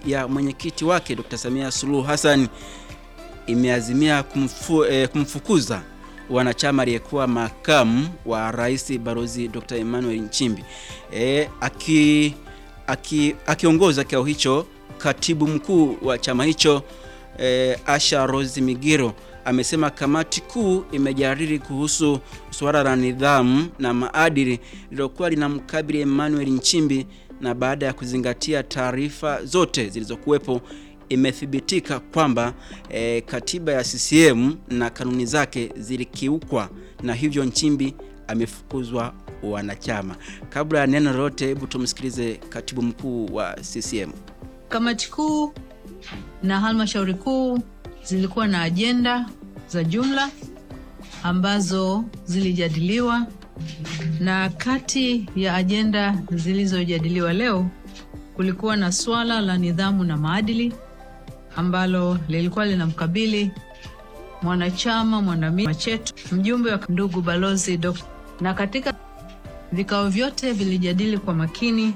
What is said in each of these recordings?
ya mwenyekiti wake Dr. Samia Suluhu Hassan imeazimia kumfu, eh, kumfukuza wanachama aliyekuwa makamu wa rais Balozi Dr. Emmanuel Nchimbi. E, aki, aki, akiongoza kikao hicho, katibu mkuu wa chama hicho e, Asha Rose Migiro amesema kamati kuu imejadili kuhusu suala la nidhamu na maadili lililokuwa linamkabili Emmanuel Nchimbi na baada ya kuzingatia taarifa zote zilizokuwepo imethibitika kwamba e, katiba ya CCM na kanuni zake zilikiukwa na hivyo Nchimbi amefukuzwa wanachama. Kabla ya neno lolote, hebu tumsikilize katibu mkuu wa CCM. Kamati kuu na halmashauri kuu zilikuwa na ajenda za jumla ambazo zilijadiliwa, na kati ya ajenda zilizojadiliwa leo kulikuwa na swala la nidhamu na maadili ambalo lilikuwa linamkabili mwanachama mwandamizi chetu mjumbe wa ndugu balozi Dr. na katika vikao vyote vilijadili kwa makini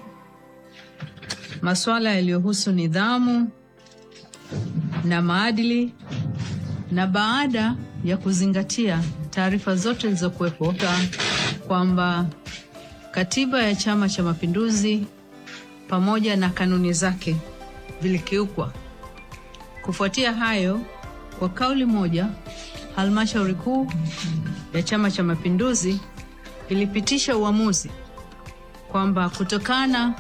masuala yaliyohusu nidhamu na maadili, na baada ya kuzingatia taarifa zote zilizokuwepo kwamba katiba ya Chama cha Mapinduzi pamoja na kanuni zake vilikiukwa. Kufuatia hayo, kwa kauli moja, halmashauri kuu ya Chama cha Mapinduzi ilipitisha uamuzi kwamba kutokana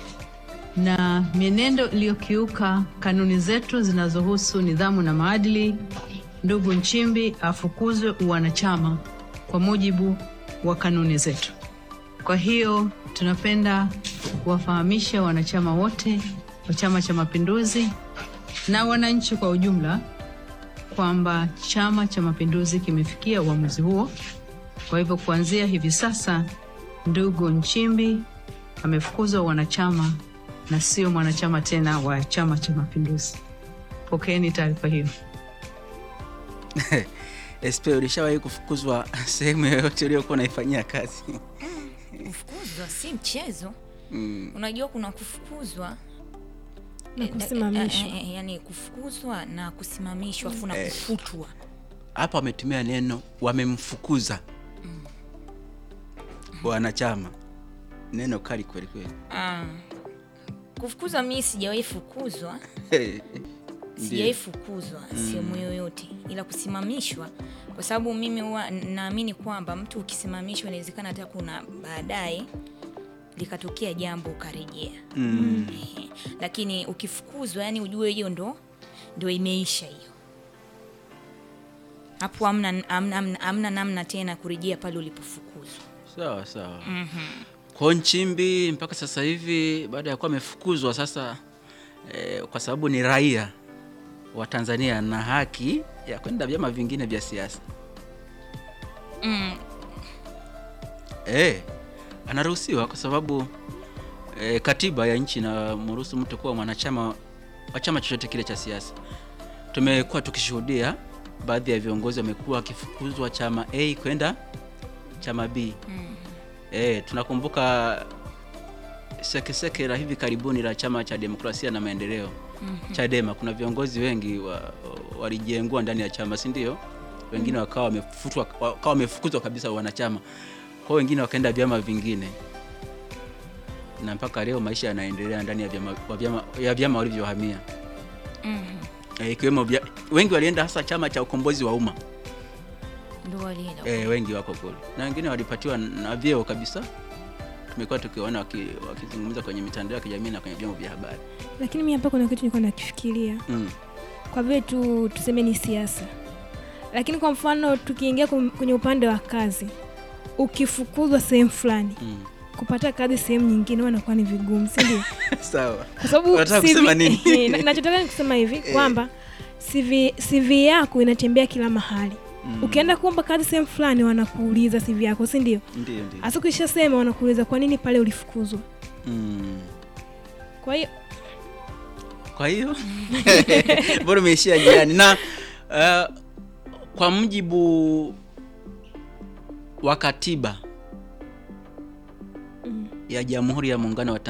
na mienendo iliyokiuka kanuni zetu zinazohusu nidhamu na maadili, ndugu Nchimbi afukuzwe uwanachama kwa mujibu wa kanuni zetu. Kwa hiyo tunapenda kuwafahamisha wanachama wote wa Chama cha Mapinduzi na wananchi kwa ujumla kwamba Chama cha Mapinduzi kimefikia uamuzi huo. Kwa hivyo kuanzia hivi sasa, ndugu Nchimbi amefukuzwa wanachama na sio mwanachama tena wa Chama cha Mapinduzi. Pokeeni taarifa hiyo. SP, ulishawahi kufukuzwa sehemu yoyote uliyokuwa unaifanyia kazi? Kufukuzwa si mchezo. Mm. Unajua kuna kufukuzwa Na eh, kusimamishwa. eh, eh, yani kufukuzwa na kusimamishwa afu na kufutwa. Hapa wametumia neno wamemfukuza wanachama, neno kali kweli kweli. Ah. Kufukuzwa mimi sijawahi fukuzwa, Ndiyo. sijawahi fukuzwa sehemu yoyote, ila kusimamishwa, kwa sababu mimi huwa naamini kwamba mtu ukisimamishwa, inawezekana hata kuna baadaye likatokea jambo ukarejea. Mm. Ehe. Lakini ukifukuzwa, yani ujue hiyo ndo ndo imeisha hiyo hapo, amna, amna, amna, amna namna tena kurejea pale ulipofukuzwa. Sawa sawa. Kwa Nchimbi mpaka sasa hivi baada ya kuwa amefukuzwa sasa eh, kwa sababu ni raia wa Tanzania na haki ya kwenda vyama vingine vya siasa Mm, eh, anaruhusiwa kwa sababu eh, katiba ya nchi inamruhusu mtu kuwa mwanachama wa chama chochote kile cha siasa. Tumekuwa tukishuhudia baadhi ya viongozi wamekuwa wakifukuzwa chama A kwenda chama B. Eh, tunakumbuka sekeseke la hivi karibuni la chama cha demokrasia na maendeleo Chadema. Kuna viongozi wengi wa, walijengua ndani ya chama, si ndio? Wengine wakawa wamefutwa, wakawa wamefukuzwa kabisa wanachama, kwa wengine wakaenda vyama vingine, na mpaka leo maisha yanaendelea ndani ya vyama, wa vyama, ya vyama walivyohamia eh, ikiwemo vya, wengi walienda hasa chama cha ukombozi wa umma ndo walienda eh, wengi wako kule na wengine walipatiwa na vyeo kabisa. Tumekuwa tukiona waki- wakizungumza kwenye mitandao ya kijamii na kwenye vyombo vya habari Lakini mimi hapa kuna kitu nilikuwa nakifikiria mm. kwa vile tu tuseme ni siasa, lakini kwa mfano tukiingia kum- kwenye upande wa kazi, ukifukuzwa sehemu fulani Mm. kupata kazi sehemu nyingine huwa inakuwa ni vigumu, si ndio? Sawa. Kwa sababu Unataka CV kusema nini? Na- nachotaka ni kusema hivi kwamba CV, CV yako inatembea kila mahali. Ukienda kuomba kazi sehemu fulani wanakuuliza CV yako, si ndio? Ndio, ndio. Hasa ukishasema wanakuuliza kwa nini pale ulifukuzwa. Mm. Kwa hiyo Kwa hiyo bora umeishia jirani na uh, kwa mujibu wa katiba ya Jamhuri ya Muungano wa